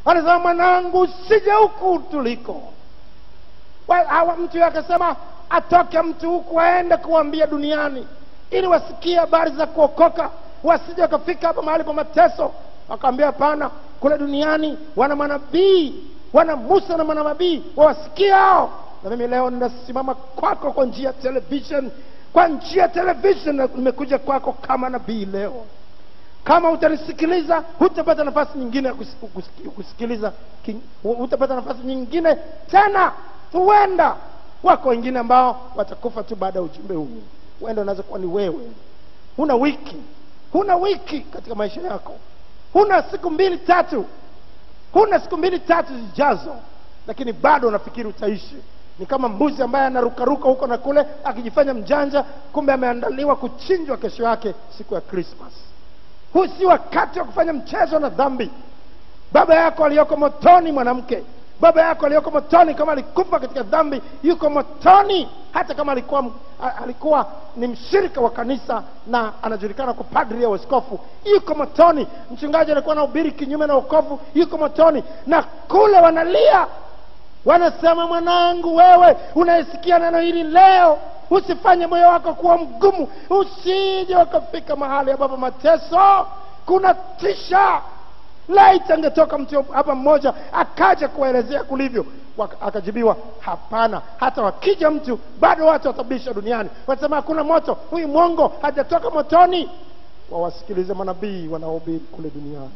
anasema mwanangu usije huku tuliko Wa- hawa mtu yeye akasema atoke mtu huku aende kuambia duniani ili wasikie habari za kuokoka wasije wakafika hapa mahali pa mateso wakaambia hapana kule duniani wana manabii wana musa na manabii wawasikie hao na mimi leo ninasimama kwako kwa njia ya television kwa njia ya television na nimekuja kwako kama nabii leo kama utanisikiliza hutapata nafasi nyingine ya kus- kus- kusikiliza king- hutapata nafasi nyingine tena huenda wako wengine ambao watakufa tu baada ya ujumbe huu huenda unaweza kuwa ni wewe huna wiki huna wiki katika maisha yako huna siku mbili tatu huna siku mbili tatu zijazo lakini bado unafikiri utaishi ni kama mbuzi ambaye anarukaruka huko na kule akijifanya mjanja kumbe ameandaliwa kuchinjwa kesho yake siku ya krismas huu si wakati wa kufanya mchezo na dhambi baba yako aliyoko motoni mwanamke baba yako aliyoko motoni kama alikufa katika dhambi yuko motoni hata kama alikuwa a- alikuwa ni mshirika wa kanisa na anajulikana kwa padri ya uaskofu yuko motoni mchungaji alikuwa anahubiri kinyume na ukovu yuko motoni na kule wanalia wanasema mwanangu wewe unayesikia neno hili leo usifanye moyo wako kuwa mgumu usije ukafika mahali ambapo mateso kuna tisha laiti angetoka mtu hapa mmoja akaja kuwaelezea kulivyo Waka- akajibiwa hapana hata wakija mtu bado watu watabisha duniani wanasema hakuna moto huyu mwongo hajatoka motoni wawasikilize manabii wanaohubiri kule duniani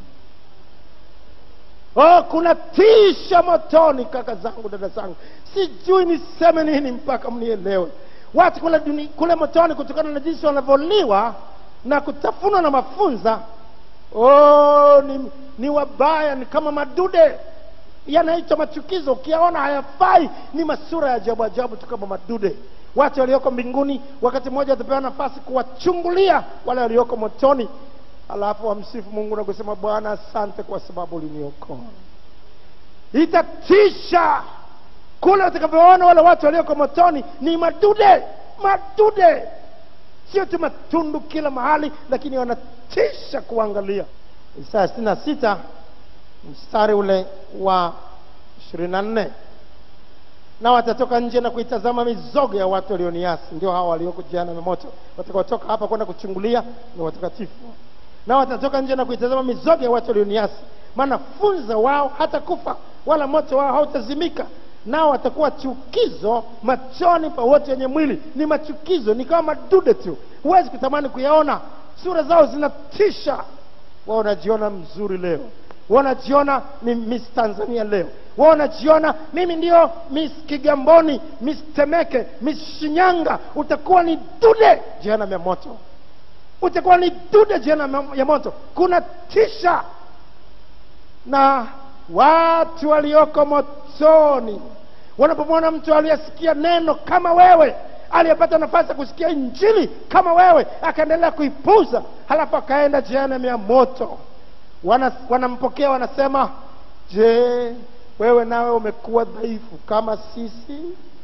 oh kuna tisha motoni kaka zangu dada zangu sijui niseme nini mpaka mnielewe watu kule, duni, kule motoni kutokana na jinsi wanavyoliwa na kutafunwa na mafunza oh, ni, ni wabaya ni kama madude yanaitwa machukizo ukiyaona hayafai ni masura ya ajabu ajabu tu kama madude watu walioko mbinguni wakati mmoja watapewa nafasi kuwachungulia wale walioko motoni alafu wamsifu mungu na kusema bwana asante kwa sababu uliniokoa itatisha kule utakavyoona wale watu walioko motoni ni madude madude sio tu matundu kila mahali lakini wanatisha kuangalia isaya sitini na sita mstari ule wa ishirini na nne na watatoka nje na kuitazama mizogo ya watu walioniasi ndio hawa walioko jehanamu ya moto watakaotoka hapa kwenda kuchungulia ni watakatifu na watatoka nje na kuitazama mizogo ya watu walioniasi maana funza wao hata kufa wala moto wao hautazimika nao watakuwa chukizo machoni pa wote wenye mwili ni machukizo ni kama madude tu huwezi kutamani kuyaona sura zao zinatisha wao wanajiona mzuri leo wanajiona ni miss tanzania leo wao wanajiona mimi ndio miss kigamboni miss temeke miss shinyanga utakuwa ni dude jehanamu ya moto utakuwa ni dude jehanamu ya moto kuna tisha na watu walioko motoni wanapomwona mtu aliyesikia neno kama wewe aliyepata nafasi ya kusikia injili kama wewe akaendelea kuipuza halafu akaenda jehanamu ya moto Wana, wanampokea wanasema je wewe nawe umekuwa dhaifu kama sisi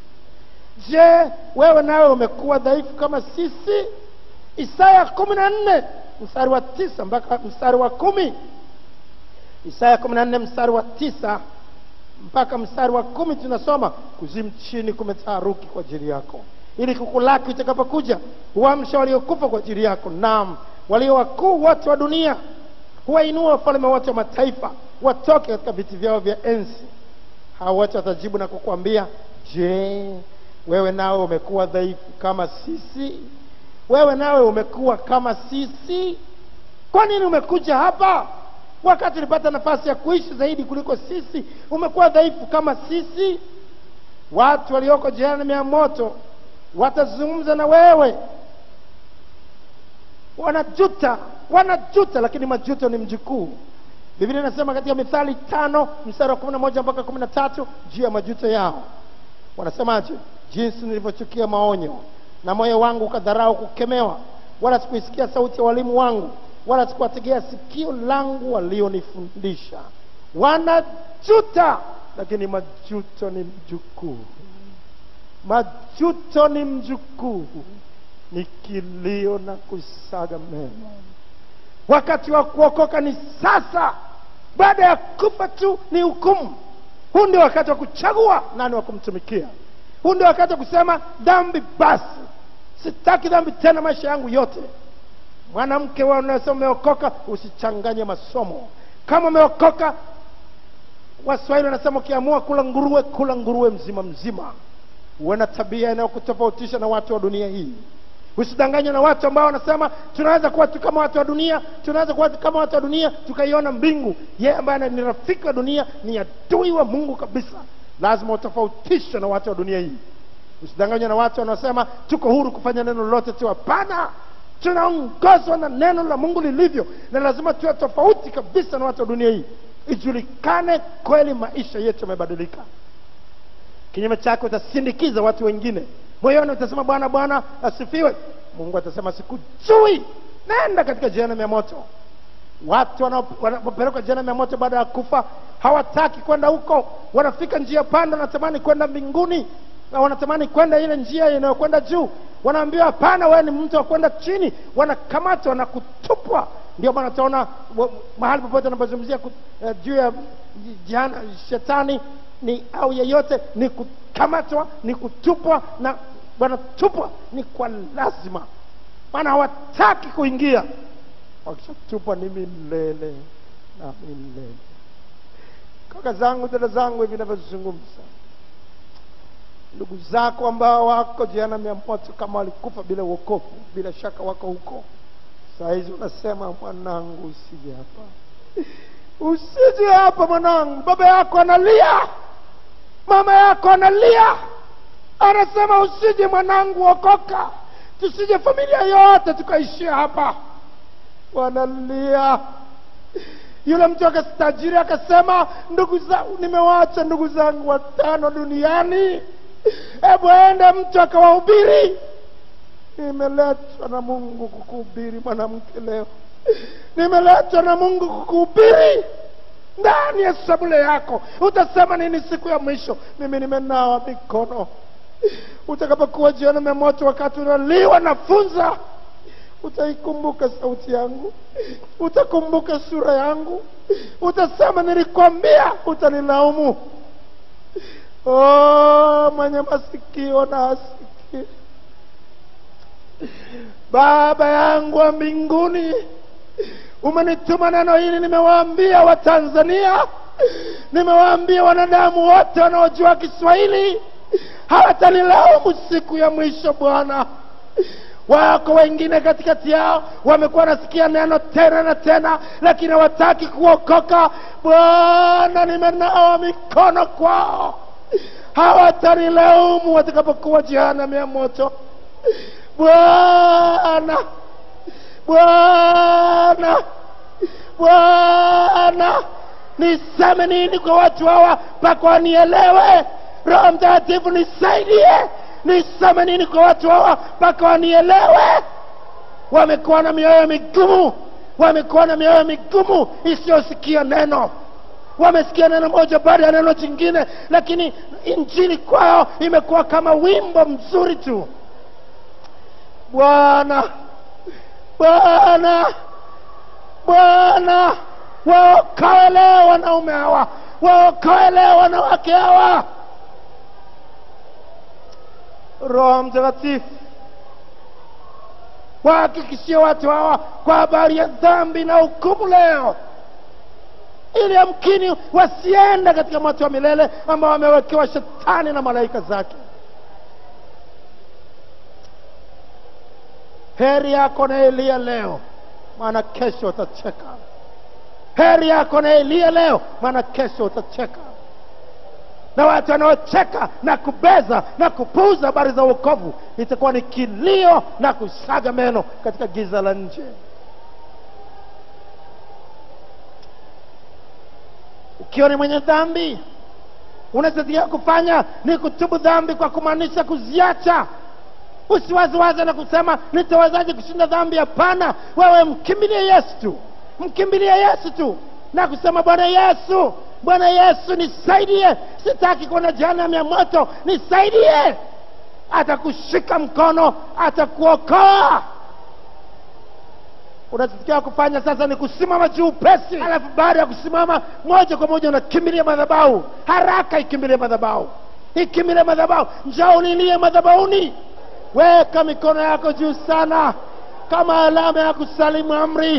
je wewe nawe umekuwa dhaifu kama sisi isaya kumi na nne mstari wa tisa mpaka mstari wa kumi isaya kumi na nne mstari wa tisa mpaka mstari wa kumi tunasoma kuzimu chini kumetaharuki kwa ajili yako ili kukulaki itakapokuja huamsha waliokufa kwa ajili yako naam walio wakuu wote wa dunia huwainua wafalme wote wa mataifa watoke katika viti vyao vya enzi hao wote watajibu na kukwambia je wewe nawe umekuwa dhaifu kama sisi wewe nawe umekuwa kama sisi kwa nini umekuja hapa wakati ulipata nafasi ya kuishi zaidi kuliko sisi umekuwa dhaifu kama sisi watu walioko jehanamu ya moto watazungumza na wewe wanajuta wanajuta lakini majuto ni mjukuu biblia inasema katika mithali tano mstari wa kumi na moja mpaka kumi na tatu juu ya majuto yao wanasemaje jinsi nilivyochukia maonyo na moyo wangu ukadharau kukemewa wala sikuisikia sauti ya walimu wangu wala sikuwategea sikio langu walionifundisha wanajuta lakini majuto ni mjukuu majuto ni mjukuu ni kilio na kusaga meno wakati wa kuokoka ni sasa baada ya kufa tu ni hukumu huu ndio wakati wa kuchagua nani wa kumtumikia huu ndio wakati wa kusema dhambi basi sitaki dhambi tena maisha yangu yote mwanamke wewe unasema umeokoka usichanganye masomo kama umeokoka waswahili wanasema ukiamua kula nguruwe kula nguruwe mzima mzima uwe na tabia inayokutofautisha na watu wa dunia hii usidanganywe na watu ambao wanasema tunaweza kuwa tu kama watu wa dunia tunaweza kuwa tu kama watu wa dunia tukaiona mbingu yeye ambaye ni rafiki wa dunia ni adui wa mungu kabisa lazima utofautishwe na watu wa dunia hii usidanganywe na watu wanaosema tuko huru kufanya neno lolote tu hapana tunaongozwa na neno la mungu lilivyo na lazima tuwe tofauti kabisa na watu wa dunia hii ijulikane kweli maisha yetu yamebadilika kinyume chake utasindikiza watu wengine moyoni utasema bwana bwana asifiwe mungu atasema sikujui nenda katika jehanamu ya moto watu wanao- wanapopelekwa jehanamu ya moto baada ya kufa hawataki kwenda huko wanafika njia panda wanatamani kwenda mbinguni na wanatamani kwenda ile njia inayokwenda juu wanaambiwa hapana wewe ni mtu wa kwenda chini wanakamatwa na kutupwa ndio maana utaona wa- mahali popote anapozungumzia ku- eh, juu ya jihana, shetani ni au yeyote ni kukamatwa ni kutupwa na wanatupwa ni kwa lazima maana hawataki kuingia wakishatupwa ni milele na milele kaka zangu dada zangu hivi navyozungumza ndugu zako ambao wako jehanamu ya moto kama walikufa bila uokofu bila shaka wako huko saa hizi unasema mwanangu usije hapa usije hapa mwanangu baba yako analia mama yako analia anasema usije mwanangu okoka tusije familia yote tukaishia hapa wanalia yule mtu akastajiri akasema ndugu zangu nimewaacha ndugu zangu watano duniani hebu ende mtu akawahubiri nimeletwa na mungu kukuhubiri mwanamke leo nimeletwa na mungu kukuhubiri ndani ya sabule yako utasema nini siku ya mwisho mimi nimenawa mikono utakapokuwa jioni ya moto wakati unaliwa na funza utaikumbuka sauti yangu utakumbuka sura yangu utasema nilikwambia utanilaumu oh, mwenye masikio na asikie baba yangu wa mbinguni umenituma neno hili nimewaambia watanzania nimewaambia wanadamu wote wanaojua kiswahili hawatanilaumu siku ya mwisho bwana wako wengine katikati yao wamekuwa wanasikia neno tena na tena lakini hawataki kuokoka bwana nimenawa mikono kwao hawatanilaumu watakapokuwa jehanamu ya moto bwana bwana bwana niseme nini kwa watu hawa mpaka wanielewe roho mtakatifu nisaidie niseme nini kwa watu hawa mpaka wanielewe wamekuwa na mioyo migumu wamekuwa na mioyo migumu isiyosikia neno wamesikia neno moja baada ya neno jingine lakini injili kwao imekuwa kama wimbo mzuri tu bwana bwana bwana waokoe leo wanaume hawa waokoe leo wanawake hawa roho mtakatifu wahakikishie watu hawa kwa habari ya dhambi na hukumu leo ili amkini wasiende katika moto wa milele ambao wamewekewa shetani na malaika zake heri yako na elia leo maana kesho utacheka heri yako na elia leo maana kesho utacheka na watu wanaocheka na kubeza na kupuuza habari za uokovu itakuwa ni kilio na kusaga meno katika giza la nje ukiwa ni mwenye dhambi unachotakiwa kufanya ni kutubu dhambi kwa kumaanisha kuziacha usiwaziwaze na kusema nitawezaje kushinda dhambi hapana wewe mkimbilie yesu tu mkimbilie yesu tu na kusema bwana yesu bwana yesu nisaidie sitaki kuona jehanamu ya moto nisaidie atakushika mkono atakuokoa unachotakiwa kufanya sasa ni kusimama juu pesi alafu baada ya kusimama moja kwa moja unakimbilia madhabahu haraka ikimbilie madhabahu ikimbilie madhabahu njoo ulilie madhabahuni weka mikono yako juu sana kama alama ya kusalimu amri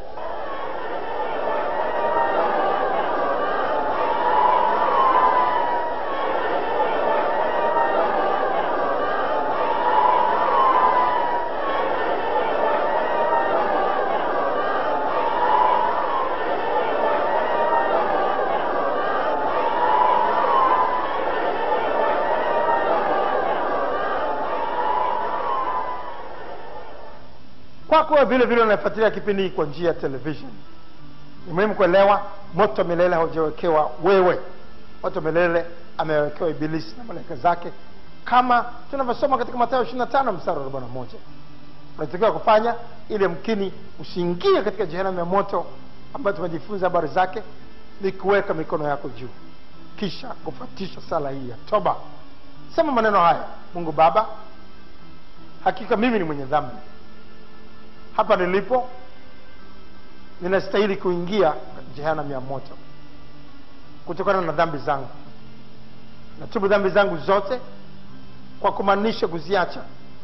kwako wewe vile vile unafuatilia kipindi hii kwa njia ya television ni muhimu kuelewa moto milele haujawekewa wewe moto milele amewekewa ibilisi na malaika zake kama tunavyosoma katika matayo ishiri na tano mstari wa arobaini na moja unatakiwa kufanya ili mkini usiingie katika jehanamu ya moto ambayo tumejifunza habari zake ni kuweka mikono yako juu kisha kufuatisha sala hii ya toba sema maneno haya mungu baba hakika mimi ni mwenye dhambi hapa nilipo ninastahili kuingia jehanamu ya moto kutokana na dhambi zangu natubu dhambi zangu zote kwa kumaanisha kuziacha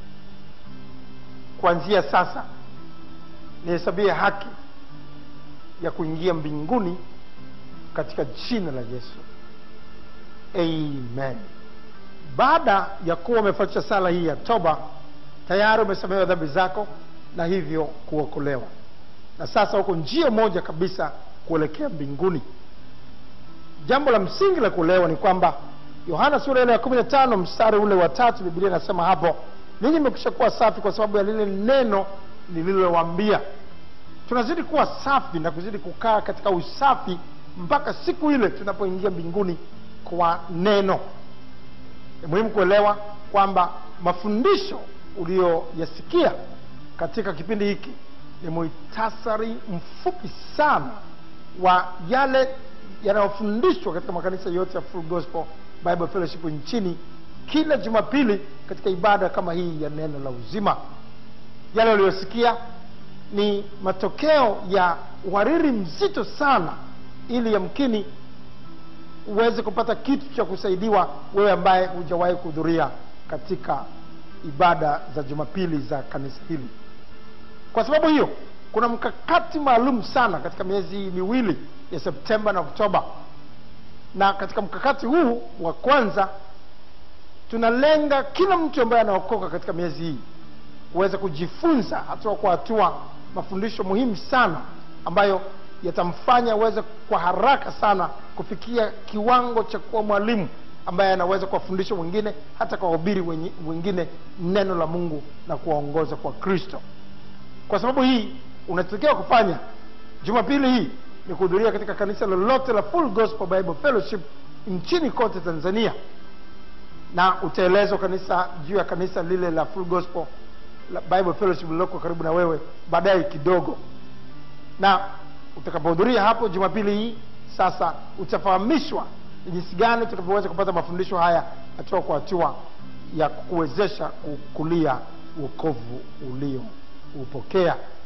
kuanzia sasa nihesabie haki ya kuingia mbinguni katika jina la yesu amen baada ya kuwa umefuatisha sala hii ya toba tayari umesamehewa dhambi zako na hivyo kuokolewa na sasa huko njia moja kabisa kuelekea mbinguni jambo la msingi la kuelewa ni kwamba yohana sura ile ya kumi na tano mstari ule wa tatu biblia inasema hapo ninyi mmekwisha kuwa safi kwa sababu ya lile neno nililowambia tunazidi kuwa safi na kuzidi kukaa katika usafi mpaka siku ile tunapoingia mbinguni kwa neno ni muhimu kuelewa kwamba mafundisho uliyoyasikia katika kipindi hiki ni muhtasari mfupi sana wa yale yanayofundishwa katika makanisa yote ya Full Gospel Bible Fellowship nchini kila Jumapili katika ibada kama hii ya neno la uzima. Yale uliyosikia ni matokeo ya uhariri mzito sana, ili yamkini uweze kupata kitu cha kusaidiwa wewe ambaye hujawahi kuhudhuria katika ibada za Jumapili za kanisa hili. Kwa sababu hiyo, kuna mkakati maalum sana katika miezi hii miwili ya Septemba na Oktoba, na katika mkakati huu wa kwanza tunalenga kila mtu ambaye anaokoka katika miezi hii kuweza kujifunza hatua kwa hatua mafundisho muhimu sana ambayo yatamfanya aweze kwa haraka sana kufikia kiwango cha kuwa mwalimu ambaye anaweza kuwafundisha wengine hata kuwahubiri wengine neno la Mungu na kuwaongoza kwa Kristo. Kwa sababu hii unachotakiwa kufanya Jumapili hii ni kuhudhuria katika kanisa lolote la Full Gospel Bible Fellowship nchini kote Tanzania, na utaelezwa kanisa juu ya kanisa lile la Full Gospel la Bible Fellowship lililoko karibu na wewe baadaye kidogo. Na utakapohudhuria hapo Jumapili hii, sasa utafahamishwa ni jinsi gani utakavyoweza kupata mafundisho haya hatua kwa hatua ya kukuwezesha kukulia wokovu ulio upokea